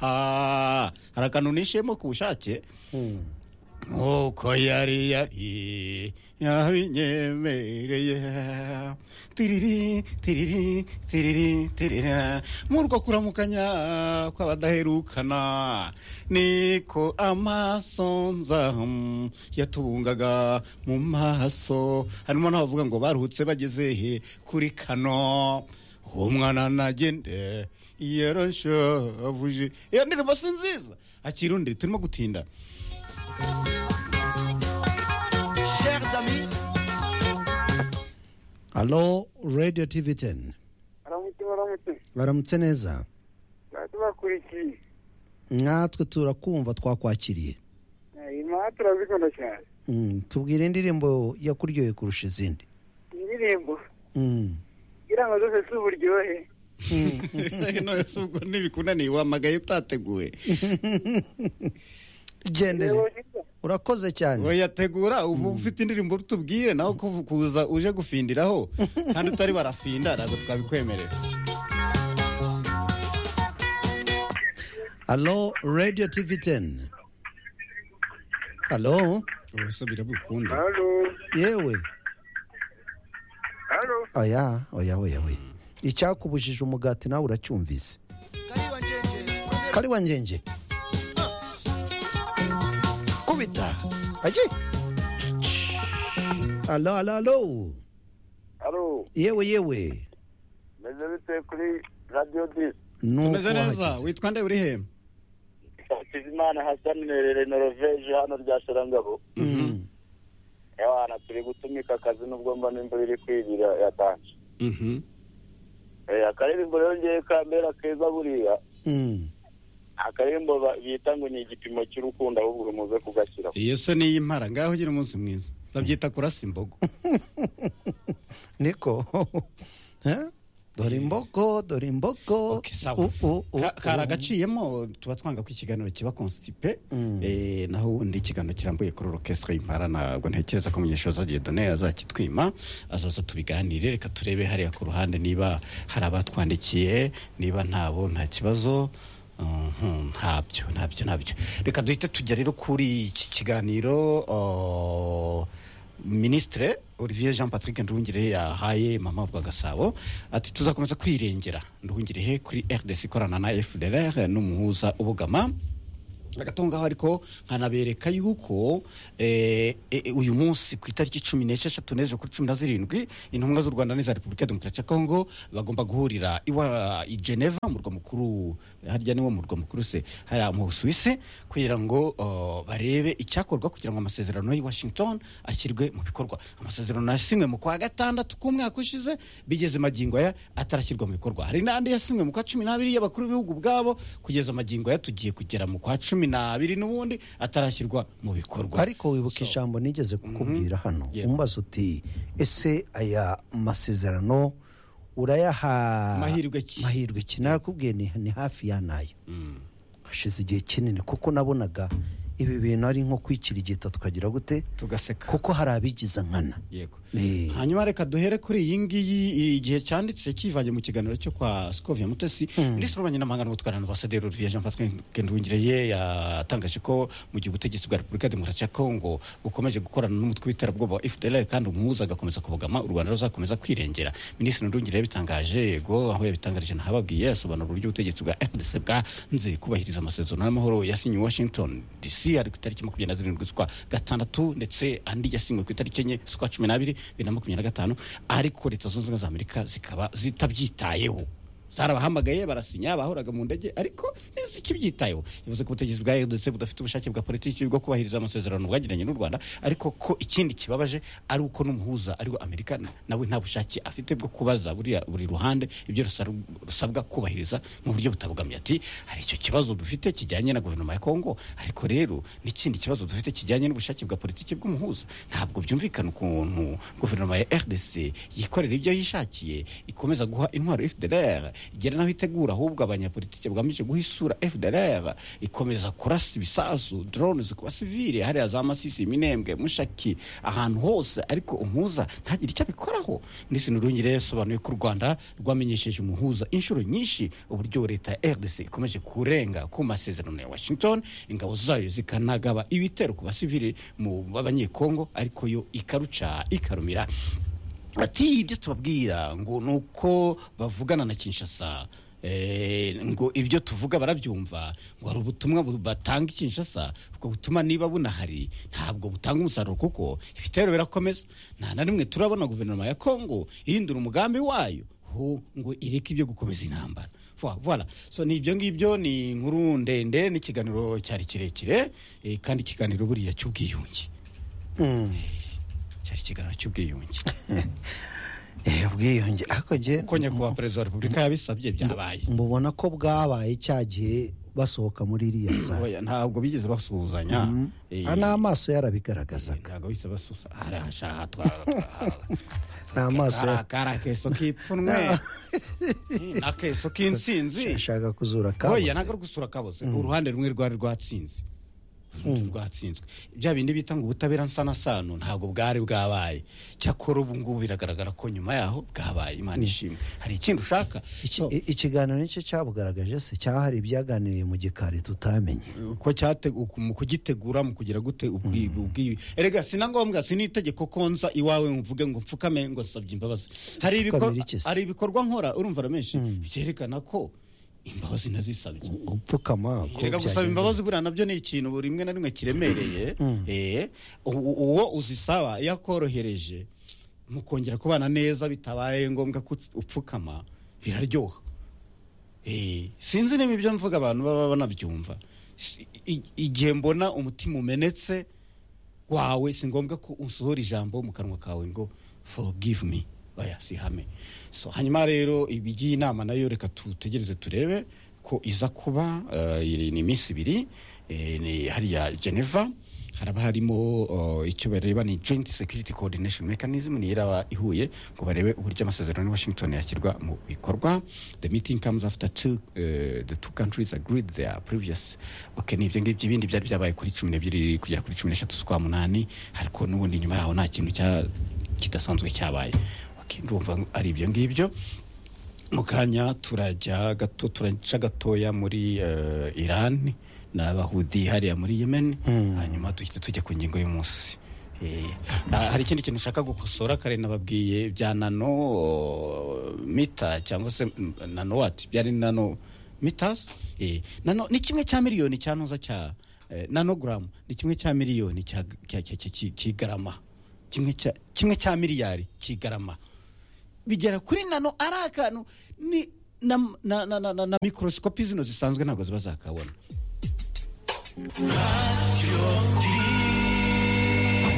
marita hari akantu nishemo ku bushake nkuko yari yari yabinyemereye tiriri tiriri tiriri tirira muri uko kuramukanya kw'abadaherukana niko amaso nzahamu yatubungaga mu maso harimo n'abavuga ngo baruhutse bageze he kuri kano umwana nagende yarashavuje iyo ndirimbo si nziza akirundire turimo gutinda Chers amis, alo radiyo tivi teni baramutse baramutse baramutse neza tuba tubakurikiye natwe turakumva twakwakiriye imaha turazikunda cyane Mm, tubwire indirimbo yakuryoheye kurusha izindi indirimbo Mm. kugira ngo zose si uburyohe none se ubwo ntibikunaniye wamagaye utateguye gendere urakoze cyane wayategura ubu ufite indirimbo tubwire nawe ko kuza uje gufindiraho kandi utari barafinda ntabwo twabikwemerera alo radiyo tivi teni alo ubuse birabikunda halo yewe halo oya oya oya oya icyakubujije umugati nawe uracyumvise Kaliwa Njenje, première kari wangenje kubita aje alo alo alo halo yewe yewe meze bite kuri radiyo disi nuko umeze neza wahageze witwa nde uri he hakizimana hasani nerere noroveje hano rya sharangabo Mm. ewana turi gutumika akazi nubwo mba n'imvura iri kwibira yatanje Mhm. Eh, akaririmbo rero ngewe kambera keza buriya Mm. akaririmbo ba- bita ngo ni igipimo cy'urukundo ahubwo muze kugashyiraho iyo se niyo impara ngaho ugira umunsi mwiza babyita kurasa imbogo niko Eh? dore imboko dore imboko Okay, sawa. U- u- u- Ka- kari u- agaciyemo tuba twanga ko ikiganiro kiba konstipe Mm. eh, naho ubundi ikiganiro kirambuye kuri orokesitara y'impara ntabwo ntekereza ko munyeshuri done azakitwima azaza tubiganire reka turebe hariya ku ruhande niba hari abatwandikiye niba ntabo nta kibazo Mhm, ntabyo ntabyo ntabyo reka duhite tujya rero kuri iki kiganiro oh, minisitire olivier jean patrick nduhungirehe yahaye mama bwa gasabo ati tuzakomeza kwirengera nduhungirehe kuri rdc ikorana na fdr n'umuhuza ubugama agatongaho ariko nkanabereka yuko eh, eh, uyu munsi ku itariki cumi n'esheshatu n'ejo kuri cumi na zirindwi intumwa z'u rwanda n'iza repubulika ya demokarasi ya kongo bagomba guhurira iwa i geneva murwa mukuru harya niwo murwa mukuru se hariya mu busuwisi kugira ngo oh, barebe icyakorwa kugira ngo amasezerano y'i washington ashyirwe mu bikorwa amasezerano yasinywe mu kwa gatandatu k'umwaka ushize bigeze magingo aya atarashyirwa mu bikorwa hari n'andi yasinywe mu kwa cumi n'abiri y'abakuru b'ibihugu bwabo kugeza magingo aya tugiye kugera mu kwa cumi n'abiri n'ubundi atarashyirwa mu bikorwa ariko So, wibuka ijambo nigeze kukubwira hano Yeah. umubaza uti ese aya masezerano urayaha Mahirwe ki?" mahirwe ki nakubwiye ni, ni hafi y'anayo mm, hashize igihe kinini kuko nabonaga ibi bintu ari nko kwikirigita tukagira gute tugaseka kuko hari abigiza nkana yego Eh, hanyuma reka duhere kuri iyi ngiyi igihe cyanditse kivanye mu kiganiro cyo kwa sikovia mutesi minisitiri w'abanyamahanga n'ubutwara ambasaderi olivier jean patrick nduhungireye yatangaje ko mu gihe ubutegetsi bwa repubulika ya demokarasi ya kongo bukomeje gukorana n'umutwe w'iterabwoba wa fdl kandi umuhuza agakomeza kubogama u rwanda ruzakomeza kwirengera minisitiri nduhungireye yabitangaje yego aho yabitangarije ntahababwiye asobanura uburyo ubutegetsi bwa fdc bwanze kubahiriza amasezerano y'amahoro yasinye washington dc ari ku itariki makumyabiri na zirindwi z'ukwa gatandatu ndetse andi yasinywe ku itariki enye z'ukwa cumi n'abiri bibiri na makumyabiri na gatanu ariko leta zunze ubumwe za amerika zikaba zitabyitayeho zarabahamagaye barasinya bahoraga mu ndege ariko ntizikibyitayeho bivuze ko ubutegetsi bwa ndetse budafite ubushake bwa politiki bwo kubahiriza amasezerano bwagiranye n'u rwanda ariko ko ikindi kibabaje ari uko n'umuhuza ariwe amerika nawe nta bushake afite bwo kubaza buriya- buri ruhande ibyo rusa- rusabwa kubahiriza mu buryo butabogamiye ati hari icyo kibazo dufite kijyanye na guverinoma ya kongo ariko rero n'ikindi kibazo dufite kijyanye n'ubushake bwa politiki bw'umuhuza ntabwo byumvikana ukuntu guverinoma ya rdc yikorera ibyo yishakiye ikomeza guha intwaro fdr igera naho itegura ahubwo abanyapolitike bagamije guha isura fdr ikomeza kurasa ibisasu drone ku basivile hariya za masisi minembwe mushaki ahantu hose ariko umuhuza ntagire icyo abikoraho minisitiri nurungi rero yasobanuye ko u rwanda rwamenyesheje umuhuza inshuro nyinshi uburyo leta ya rdc ikomeje kurenga ku masezerano ya washington ingabo zayo zikanagaba ibitero ku basivili mu banyekongo ariko yo ikaruca ikarumira ati ibyo tubabwira ngo ni uko bavugana na kinshasa Eh, ngo ibyo tuvuga barabyumva ngo hari ubutumwa bu- batanga i kinshasa ubwo butuma niba bunahari ntabwo butanga umusaruro kuko ibitero birakomeza nta na rimwe turabona guverinoma ya kongo ihindura umugambi wayo ho ngo ireke ibyo gukomeza intambara Vo- voilà so ni ibyo ngibyo ni inkuru ndende n'ikiganiro cyari kirekire eh, kandi ikiganiro buriya cy'ubwiyunge cyari ikiganiro cy'ubwiyunge Eh, ubwiyunge ariko njye uko nyakubahwa perezida wa repubulika yabisabye byabaye mubona ko bwabaye cya gihe basohoka muri iriya sare Oya, ntabwo bigeze basuhuzanya Eh, Ah, n'amaso yarabigaragazaga ntabwo bihise basusa harasha hatwara N'amaso ya- akaso k'ipfunwe Eh, n'akeso k'insinzi ashaka kuzura oya kabuze ntabwo ari gusura kabuze uruhande rumwe rwari rwatsinze urundi rwatsinzwe bya bindi bita ngo ubutabera nsanasano ntabwo bwari bwabaye cyakora ubu ngubu biragaragara ko nyuma yaho bwabaye imana ishimwe hari ikindi ushaka So, Iki- i- ikiganiro nicyo cyabugaragaje se cyahari ibyaganiriye mu gikari tutamenye uko cyategu- ku- mu kugitegura mu kugira gute ubwi- ubwi erega si na ngombwa si n'itegeko ko nza iwawe mvuge ngo mfukame ngo nsabye imbabazi hari ibikor- Mfukame iki se? hari ibikorwa nkora urumva ramenshi byerekana ko imbabazi nazisabye upfukama ko reka gusaba byagenze. imbabazi buriya nabyo ni ikintu buri rimwe na rimwe kiremereye Eh, u- uwo uzisaba iyo akorohereje mukongera kubana neza bitabaye ngombwa ko upfukama biraryoha Eh, sinzi niba ibyo mvuga abantu baba banabyumva Si- i- igihe mbona umutima umenetse wawe si ngombwa ko usohora ijambo mu kanwa kawe ngo forgive me oya si hame so hanyuma rero ibigiye inama nayo reka tutegereze turebe ko iza kuba eh, iri ni iminsi ibiri eh, ni hariya geneva haraba harimo eh, icyo bareba ni joint security coordination mechanism niyo iraba ihuye ngo barebe uburyo amasezerano ya washington yashyirwa mu bikorwa the meeting comes after two, eh, the two countries agreed their previous okay ni ibyo ngibyo ibindi byari byabaye kuri cumi n'ebyiri kugera kuri cumi n'eshatu z'ukwa munani ariko n'ubundi nyuma yaho nta kintu cya- kidasanzwe cyabaye okay, ndumva ari ibyo ngibyo mu kanya turajya gato turaca gatoya muri eh, iran n'abahudi hariya muri yemen hanyuma duhita tujya ku ngingo y'umunsi Eh, ah, hari ikindi kintu ushaka gukosora kare nababwiye bya nano oh, mita cyangwa se mm, nano wati byari nano mitas eh, nano ni kimwe cya miliyoni cya ntuza cya eh, nanogaramu ni kimwe cya miliyoni cya- cya- cya- cya- cya- kigarama kimwe cya- kimwe cya miliyari kigarama bigera kuri nano ari akantu ni na, na, na, na, na, na mikorosikopi zino zisanzwe ntabwo ziba zakabona